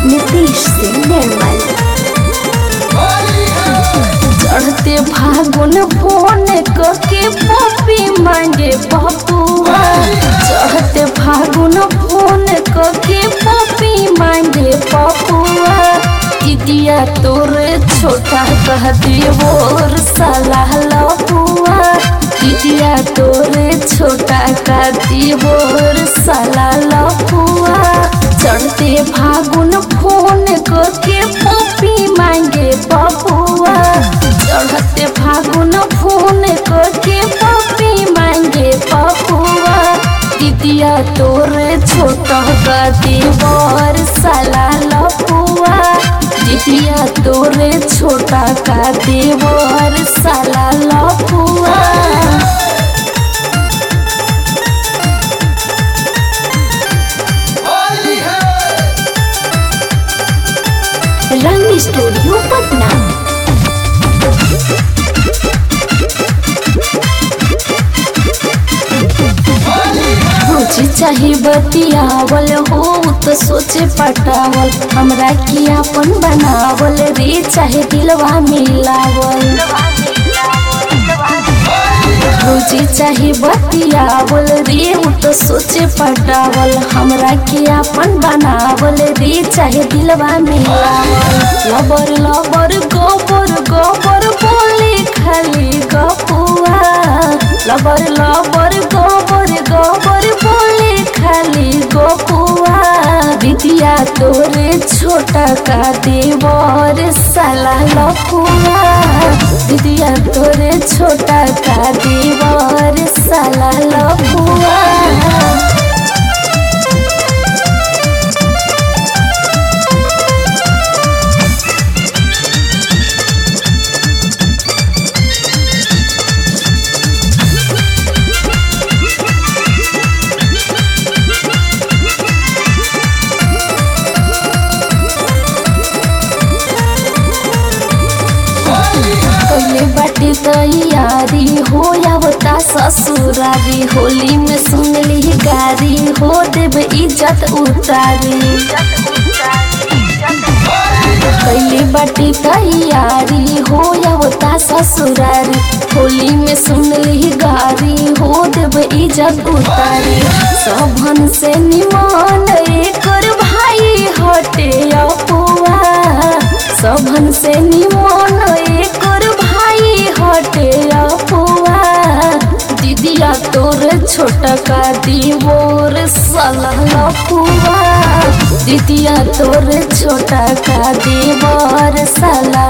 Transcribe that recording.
नीतीश सिंह निर्मल चढ़ते फागुन फोन के पपी मांगे पपुआ चढ़ते फागुन फोन के पपी मांगे पपुआ दीदिया तोरे छोटा कह देवोर सलाह लपुआ दीदिया तोरे छोटा का देवोर सलाह लपुआ चढ़ते फागुन फोन के पपी मांगे पपुआ चढ़ते फागुन फोन के पपी मांगे पपुआ दीदिया तोरे छोटा का देवर साला लपुआ दीदिया तोरे छोटा का देवर साला लपुआ रंग स्टूडियो पटना रोजी चाहे बतियावल हो तो सोचे पटावल हमरा की अपन बनावल रे चाहे दिलवा मिलावल रोजी चाहे बतियावल रे तो सोचे पटावल हमरा के अपन बनावल रे चाहे दिलवा मिलावल लबर लबर गोबर गोबर बोले खाली गपुआ लबर लबर गोबर गोबर बोले खाली गोपुआ दीदिया तोरे छोटा का देवर साला लपुआ दीदिया तोरे छोटा का देवर साला लपुआ पहले बाटे तैयारी हो आवता ससुरारी होली में सुन ली गारी हो देव इज्जत उतारी पहले बाटे तैयारी हो आवता ससुरारी होली में सुन ली गारी हो देव इज्जत उतारी सबन से निमान एकर भाई हटे अपुआ सबन से निमन एकर भाई हटे अपुआ दीदिया तोर छोटा का दीवोर सलह लपुआ दीदिया तोर छोटा का दीवर सला